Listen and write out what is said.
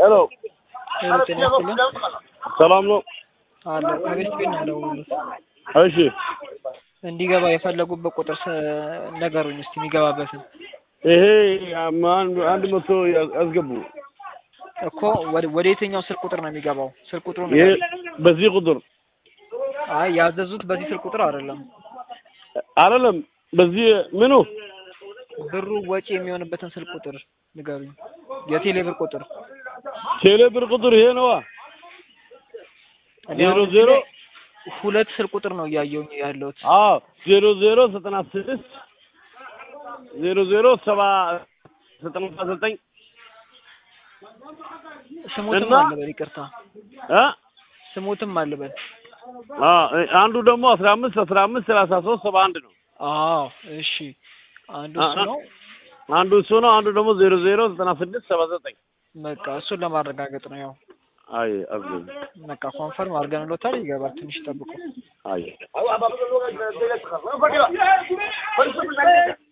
ሄሎ ሄሎ ጤና ይስጥልን ሰላም ነው? አለ ከቤት ቤት ነው የደወሉት። እሺ እንዲገባ የፈለጉበት ቁጥር ስ- ነገሩኝ እስቲ የሚገባበትን ይሄ አንድ አንድ መቶ ያስገቡ። እኮ ወደ ወደ የትኛው ስልክ ቁጥር ነው የሚገባው? ስልክ ቁጥሩ ይሄ በዚህ ቁጥር አይ ያዘዙት በዚህ ስልክ ቁጥር አይደለም። አይደለም፣ በዚህ ምኑ ብሩ ወጪ የሚሆንበትን ስልክ ቁጥር ንገሩኝ። የቴሌ ብር ቁጥር ቴሌ ብር ቁጥር ይሄ ነዋ። እኔ ዜሮ አሁን እዚህ ዜሮ ላይ ሁለት ስልክ ቁጥር ነው እያየሁኝ ያለሁት። አዎ ዜሮ ዜሮ ዘጠና ስድስት ዜሮ ዜሮ ሰባ ዘጠና ዘጠኝ ስሙትም እና- አልበል ይቅርታ፣ እ ስሙትም አልበል። አ አንዱ ደግሞ አስራ አምስት አስራ አምስት ሰላሳ ሶስት ሰባ አንድ ነው። አዎ እሺ፣ አንዱ እሱ አ- ነው። አንዱ እሱ ነው። አንዱ ደግሞ ዜሮ ዜሮ ዘጠና ስድስት ሰባ ዘጠኝ በቃ እሱን ለማረጋገጥ ነው። ያው አይ አዝገኝ በቃ ኮንፈርም አድርገንሎታል። ይገባል። ትንሽ ጠብቁ። አይ